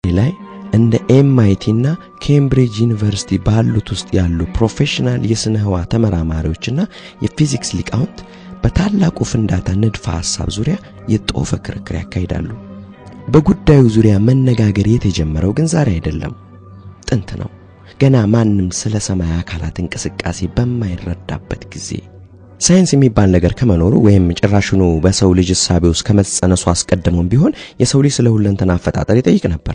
ላይ እንደ ኤምአይቲ እና ኬምብሪጅ ዩኒቨርሲቲ ባሉት ውስጥ ያሉ ፕሮፌሽናል የሥነ ህዋ ተመራማሪዎችና የፊዚክስ ሊቃውንት በታላቁ ፍንዳታ ንድፈ ሐሳብ ዙሪያ የጦፈ ክርክር ያካሂዳሉ። በጉዳዩ ዙሪያ መነጋገር የተጀመረው ግን ዛሬ አይደለም፣ ጥንት ነው። ገና ማንም ስለ ሰማይ አካላት እንቅስቃሴ በማይረዳበት ጊዜ ሳይንስ የሚባል ነገር ከመኖሩ ወይም ጭራሹኑ በሰው ልጅ እሳቤ ውስጥ ከመጸነሱ አስቀድሞም ቢሆን የሰው ልጅ ስለ ሁለንተና አፈጣጠር ይጠይቅ ነበር።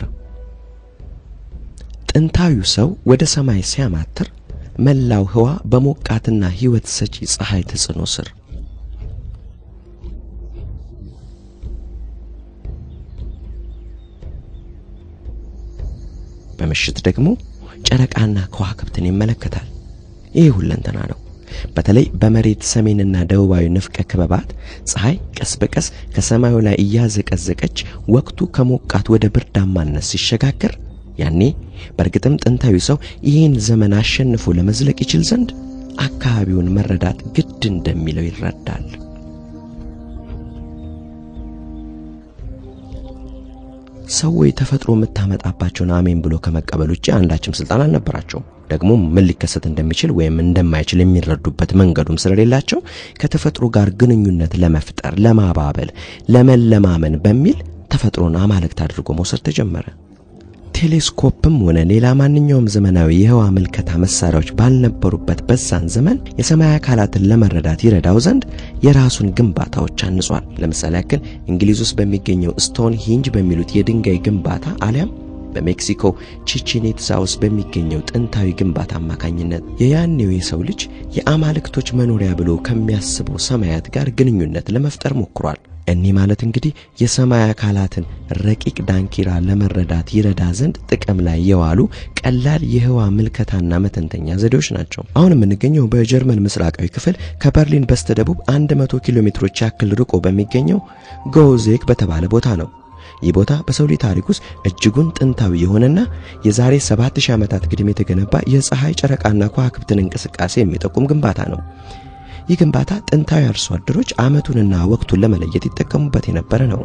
ጥንታዊው ሰው ወደ ሰማይ ሲያማትር መላው ህዋ በሞቃትና ህይወት ሰጪ ፀሐይ ተጽዕኖ ስር በምሽት ደግሞ ጨረቃና ከዋክብትን ይመለከታል። ይህ ሁለንተና ነው። በተለይ በመሬት ሰሜንና ደቡባዊ ንፍቀ ክበባት ፀሐይ ቀስ በቀስ ከሰማዩ ላይ እያዘቀዘቀች ወቅቱ ከሞቃት ወደ ብርዳማነት ሲሸጋገር ያኔ በእርግጥም ጥንታዊ ሰው ይህን ዘመን አሸንፎ ለመዝለቅ ይችል ዘንድ አካባቢውን መረዳት ግድ እንደሚለው ይረዳል። ሰዎች ተፈጥሮ የምታመጣባቸውን አሜን ብሎ ከመቀበል ውጭ አንዳችም ስልጣን አልነበራቸውም። ደግሞ ምን ሊከሰት እንደሚችል ወይም እንደማይችል የሚረዱበት መንገዱም ስለሌላቸው ከተፈጥሮ ጋር ግንኙነት ለመፍጠር፣ ለማባበል፣ ለመለማመን በሚል ተፈጥሮን አማልክት አድርጎ መውሰድ ተጀመረ። ቴሌስኮፕም ሆነ ሌላ ማንኛውም ዘመናዊ የህዋ ምልከታ መሳሪያዎች ባልነበሩበት በዛን ዘመን የሰማይ አካላትን ለመረዳት ይረዳው ዘንድ የራሱን ግንባታዎች አንጿል። ለምሳሌ ያክል እንግሊዝ ውስጥ በሚገኘው ስቶን ሂንጅ በሚሉት የድንጋይ ግንባታ አሊያም በሜክሲኮ ቺቺን ኢትዛ ውስጥ በሚገኘው ጥንታዊ ግንባታ አማካኝነት የያኔው የሰው ልጅ የአማልክቶች መኖሪያ ብሎ ከሚያስበው ሰማያት ጋር ግንኙነት ለመፍጠር ሞክሯል። እኒህ ማለት እንግዲህ የሰማይ አካላትን ረቂቅ ዳንኪራ ለመረዳት ይረዳ ዘንድ ጥቅም ላይ የዋሉ ቀላል የህዋ ምልከታና መተንተኛ ዘዴዎች ናቸው። አሁን የምንገኘው በጀርመን ምስራቃዊ ክፍል ከበርሊን በስተደቡብ 100 ኪሎ ሜትሮች ያክል ርቆ በሚገኘው ጎዜክ በተባለ ቦታ ነው። ይህ ቦታ በሰው ልጅ ታሪክ ውስጥ እጅጉን ጥንታዊ የሆነና የዛሬ 7000 ዓመታት ግድም የተገነባ የፀሐይ ጨረቃና ከዋክብትን እንቅስቃሴ የሚጠቁም ግንባታ ነው። ይህ ግንባታ ጥንታዊ አርሶ አደሮች ዓመቱንና ወቅቱን ለመለየት ይጠቀሙበት የነበረ ነው።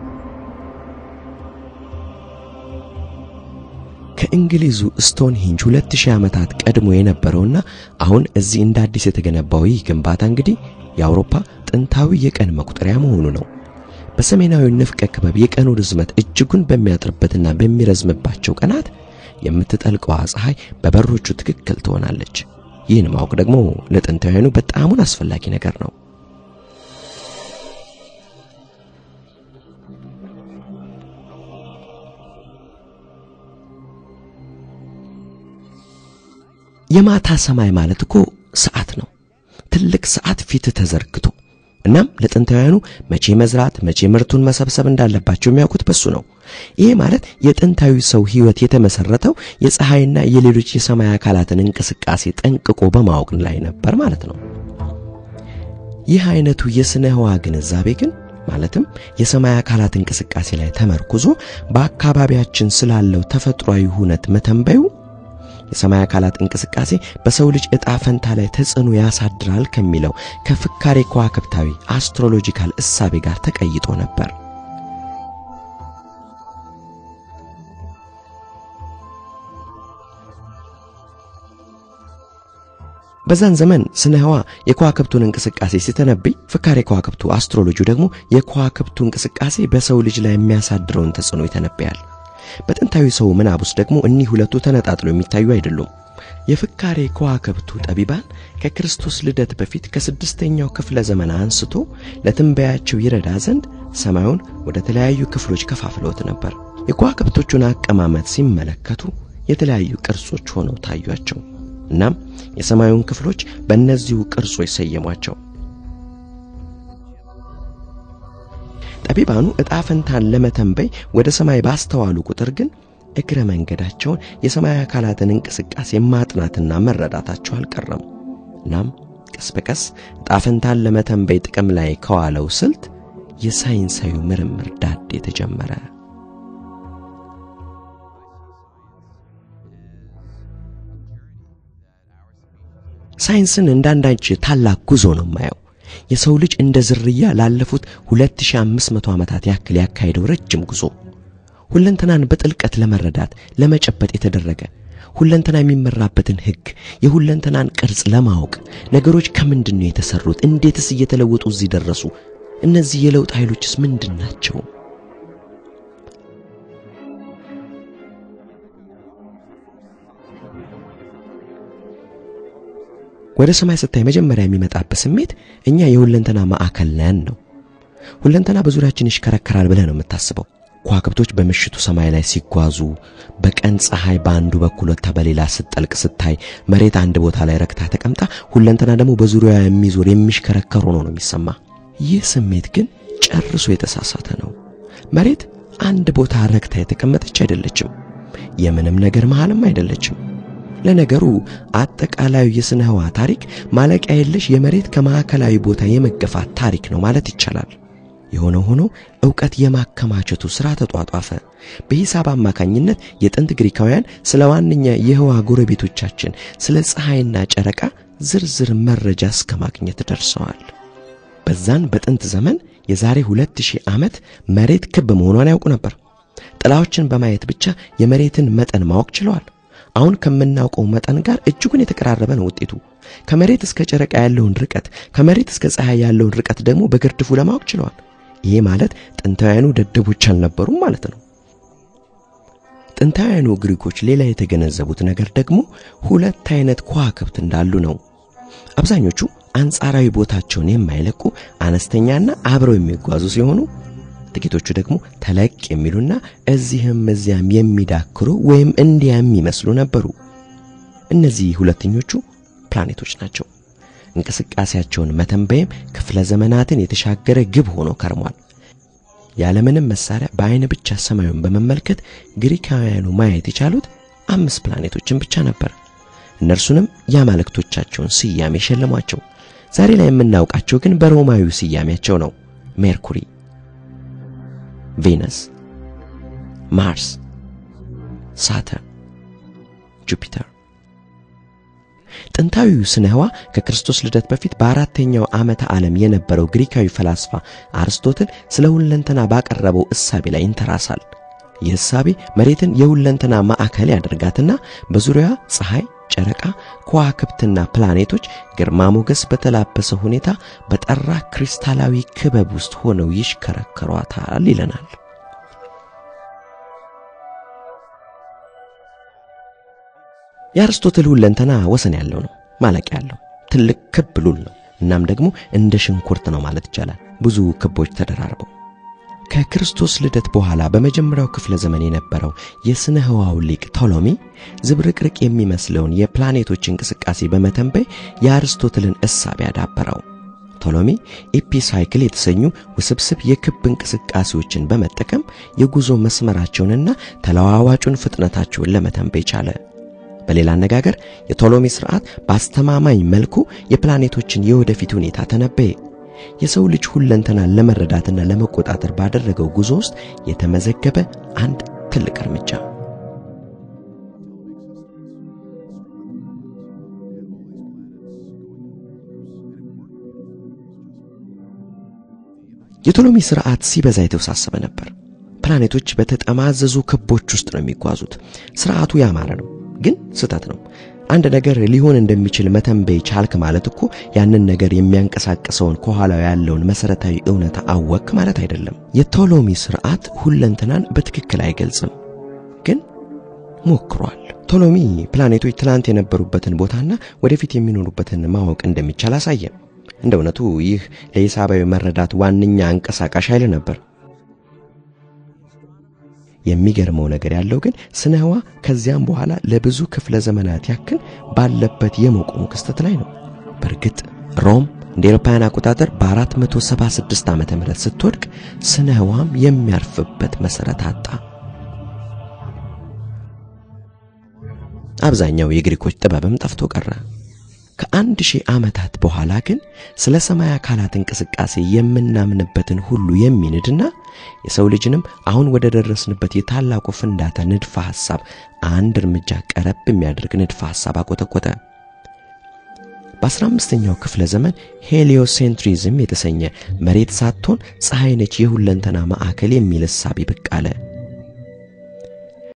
ከእንግሊዙ ስቶን ሂንጅ 2000 ዓመታት ቀድሞ የነበረውና አሁን እዚህ እንደ አዲስ የተገነባው ይህ ግንባታ እንግዲህ የአውሮፓ ጥንታዊ የቀን መቁጠሪያ መሆኑ ነው። በሰሜናዊ ንፍቀ ክበብ የቀኑ ርዝመት እጅጉን በሚያጥርበትና በሚረዝምባቸው ቀናት የምትጠልቀዋ ፀሐይ በበሮቹ ትክክል ትሆናለች። ይህን ማወቅ ደግሞ ለጥንታውያኑ በጣሙን አስፈላጊ ነገር ነው። የማታ ሰማይ ማለት እኮ ሰዓት ነው። ትልቅ ሰዓት ፊት ተዘርግቶ እናም ለጥንታውያኑ መቼ መዝራት መቼ ምርቱን መሰብሰብ እንዳለባቸው የሚያውቁት በሱ ነው። ይሄ ማለት የጥንታዊ ሰው ሕይወት የተመሰረተው የፀሐይና የሌሎች የሰማይ አካላትን እንቅስቃሴ ጠንቅቆ በማወቅ ላይ ነበር ማለት ነው። ይህ አይነቱ የስነ ህዋ ግንዛቤ ግን ማለትም የሰማይ አካላት እንቅስቃሴ ላይ ተመርኩዞ በአካባቢያችን ስላለው ተፈጥሯዊ ሁነት መተንበዩ የሰማይ አካላት እንቅስቃሴ በሰው ልጅ ዕጣ ፈንታ ላይ ተጽዕኖ ያሳድራል ከሚለው ከፍካሬ ከዋክብታዊ አስትሮሎጂካል እሳቤ ጋር ተቀይጦ ነበር። በዛን ዘመን ስነ ህዋ የከዋክብቱን እንቅስቃሴ ሲተነብይ፣ ፍካሬ ከዋክብቱ አስትሮሎጂ ደግሞ የከዋክብቱ እንቅስቃሴ በሰው ልጅ ላይ የሚያሳድረውን ተጽዕኖ ይተነብያል። በጥንታዊ ሰው ምናብ ውስጥ ደግሞ እኒህ ሁለቱ ተነጣጥሎ የሚታዩ አይደሉም። የፍካሬ ከዋክብቱ ጠቢባን ከክርስቶስ ልደት በፊት ከስድስተኛው ክፍለ ዘመን አንስቶ ለትንበያቸው ይረዳ ዘንድ ሰማዩን ወደ ተለያዩ ክፍሎች ከፋፍለውት ነበር። የከዋክብቶቹን አቀማመጥ ሲመለከቱ የተለያዩ ቅርጾች ሆነው ታዩአቸው። እናም የሰማዩን ክፍሎች በእነዚሁ ቅርጾች ሰየሟቸው። ጠቢባኑ ዕጣ ፈንታን ለመተንበይ ወደ ሰማይ ባስተዋሉ ቁጥር ግን እግረ መንገዳቸውን የሰማይ አካላትን እንቅስቃሴ ማጥናትና መረዳታቸው አልቀረም። እናም ቀስ በቀስ ዕጣ ፈንታን ለመተንበይ ጥቅም ላይ ከዋለው ስልት የሳይንሳዊ ምርምር ዳዴ ተጀመረ። ሳይንስን እንዳንዳች ታላቅ ጉዞ ነው የማየው። የሰው ልጅ እንደ ዝርያ ላለፉት 2500 ዓመታት ያክል ያካሄደው ረጅም ጉዞ ሁለንተናን በጥልቀት ለመረዳት ለመጨበጥ የተደረገ ሁለንተና የሚመራበትን ሕግ የሁለንተናን ቅርጽ ለማወቅ ነገሮች ከምንድን ነው የተሰሩት? እንዴትስ እየተለወጡ እዚህ ደረሱ? እነዚህ የለውጥ ኃይሎችስ ምንድን ናቸው? ወደ ሰማይ ስታይ መጀመሪያ የሚመጣበት ስሜት እኛ የሁለንተና ማዕከል ነን ነው። ሁለንተና በዙሪያችን ይሽከረከራል ብለህ ነው የምታስበው። ከዋክብቶች በምሽቱ ሰማይ ላይ ሲጓዙ፣ በቀን ፀሐይ በአንዱ በኩል ወጥታ በሌላ ስትጠልቅ ስታይ፣ መሬት አንድ ቦታ ላይ ረክታ ተቀምጣ፣ ሁለንተና ደግሞ በዙሪያዋ የሚዞር የሚሽከረከር ሆኖ ነው የሚሰማ። ይህ ስሜት ግን ጨርሶ የተሳሳተ ነው። መሬት አንድ ቦታ ረክታ የተቀመጠች አይደለችም። የምንም ነገር መሃልም አይደለችም። ለነገሩ አጠቃላዩ የስነ ህዋ ታሪክ ማለቂያ የለሽ የመሬት ከማዕከላዊ ቦታ የመገፋት ታሪክ ነው ማለት ይቻላል። የሆነ ሆኖ ዕውቀት የማከማቸቱ ሥራ ተጧጧፈ። በሂሳብ አማካኝነት የጥንት ግሪካውያን ስለ ዋነኛ የህዋ ጎረቤቶቻችን ስለ ፀሐይና ጨረቃ ዝርዝር መረጃ እስከ ማግኘት ደርሰዋል። በዛን በጥንት ዘመን የዛሬ ሁለት ሺህ ዓመት መሬት ክብ መሆኗን ያውቁ ነበር። ጥላዎችን በማየት ብቻ የመሬትን መጠን ማወቅ ችለዋል። አሁን ከምናውቀው መጠን ጋር እጅጉን የተቀራረበ ነው ውጤቱ። ከመሬት እስከ ጨረቃ ያለውን ርቀት፣ ከመሬት እስከ ፀሐይ ያለውን ርቀት ደግሞ በግርድፉ ለማወቅ ችለዋል። ይሄ ማለት ጥንታውያኑ ደደቦች አልነበሩም ማለት ነው። ጥንታውያኑ ግሪኮች ሌላ የተገነዘቡት ነገር ደግሞ ሁለት አይነት ከዋክብት እንዳሉ ነው። አብዛኞቹ አንጻራዊ ቦታቸውን የማይለቁ አነስተኛና አብረው የሚጓዙ ሲሆኑ ጥቂቶቹ ደግሞ ተለቅ የሚሉና እዚህም እዚያም የሚዳክሩ ወይም እንዲያ የሚመስሉ ነበሩ። እነዚህ ሁለተኞቹ ፕላኔቶች ናቸው። እንቅስቃሴያቸውን መተንበይም ክፍለ ዘመናትን የተሻገረ ግብ ሆኖ ከርሟል። ያለምንም መሳሪያ በአይን ብቻ ሰማዩን በመመልከት ግሪካውያኑ ማየት የቻሉት አምስት ፕላኔቶችን ብቻ ነበር። እነርሱንም የአማልክቶቻቸውን ስያሜ ሸለሟቸው። ዛሬ ላይ የምናውቃቸው ግን በሮማዊው ስያሜያቸው ነው። ሜርኩሪ፣ ቬነስ፣ ማርስ፣ ሳተርን፣ ጁፒተር። ጥንታዊው ስነ ህዋ ከክርስቶስ ልደት በፊት በአራተኛው ዓመተ ዓለም የነበረው ግሪካዊ ፈላስፋ አርስቶትል ስለ ሁለንተና ባቀረበው እሳቤ ላይ ይንተራሳል። ይህ እሳቤ መሬትን የሁለንተና ማዕከል ያደርጋትና በዙሪያዋ ፀሐይ፣ ጨረቃ፣ ከዋክብትና ፕላኔቶች ግርማ ሞገስ በተላበሰ ሁኔታ በጠራ ክሪስታላዊ ክበብ ውስጥ ሆነው ይሽከረከሯታል ይለናል። የአርስቶትል ሁለንተና ወሰን ያለው ነው፣ ማለቂያ ያለው ትልቅ ክብ ሉል ነው። እናም ደግሞ እንደ ሽንኩርት ነው ማለት ይቻላል፣ ብዙ ክቦች ተደራርበው። ከክርስቶስ ልደት በኋላ በመጀመሪያው ክፍለ ዘመን የነበረው የስነ ህዋው ሊቅ ቶሎሚ ዝብርቅርቅ የሚመስለውን የፕላኔቶች እንቅስቃሴ በመተንበይ የአርስቶትልን እሳቤ ያዳበረው። ቶሎሚ ኢፒሳይክል የተሰኙ ውስብስብ የክብ እንቅስቃሴዎችን በመጠቀም የጉዞ መስመራቸውንና ተለዋዋጩን ፍጥነታቸውን ለመተንበይ ቻለ። በሌላ አነጋገር የቶሎሚ ስርዓት በአስተማማኝ መልኩ የፕላኔቶችን የወደፊት ሁኔታ ተነበየ። የሰው ልጅ ሁለንተናን ለመረዳትና ለመቆጣጠር ባደረገው ጉዞ ውስጥ የተመዘገበ አንድ ትልቅ እርምጃ። የቶሎሚ ስርዓት ሲበዛ የተወሳሰበ ነበር። ፕላኔቶች በተጠማዘዙ ክቦች ውስጥ ነው የሚጓዙት። ስርዓቱ ያማረ ነው፣ ግን ስህተት ነው። አንድ ነገር ሊሆን እንደሚችል መተንበይ ቻልክ ማለት እኮ ያንን ነገር የሚያንቀሳቅሰውን ከኋላው ያለውን መሰረታዊ እውነታ አወክ ማለት አይደለም። የቶሎሚ ስርዓት ሁለንተናን በትክክል አይገልጽም፣ ግን ሞክሯል። ቶሎሚ ፕላኔቶች ትላንት የነበሩበትን ቦታና ወደፊት የሚኖሩበትን ማወቅ እንደሚቻል አሳየ። እንደ እውነቱ ይህ ለሂሳባዊ መረዳት ዋነኛ አንቀሳቃሽ ኃይል ነበር። የሚገርመው ነገር ያለው ግን ስነ ህዋ ከዚያም በኋላ ለብዙ ክፍለ ዘመናት ያክል ባለበት የመቆሙ ክስተት ላይ ነው። በእርግጥ ሮም እንደ ኤሮፓውያን አቆጣጠር በ476 ዓመተ ምህረት ስትወድቅ ስነ ህዋም የሚያርፍበት መሰረት አጣ። አብዛኛው የግሪኮች ጥበብም ጠፍቶ ቀረ። ከአንድ ሺህ ዓመታት በኋላ ግን ስለ ሰማይ አካላት እንቅስቃሴ የምናምንበትን ሁሉ የሚንድና የሰው ልጅንም አሁን ወደ ደረስንበት የታላቁ ፍንዳታ ንድፈ ሐሳብ አንድ እርምጃ ቀረብ የሚያደርግ ንድፈ ሐሳብ አቆጠቆጠ። በ15ኛው ክፍለ ዘመን ሄሊዮሴንትሪዝም የተሰኘ መሬት ሳትሆን ፀሐይ ነች የሁለንተና ማዕከል የሚል እሳቤ ብቅ አለ።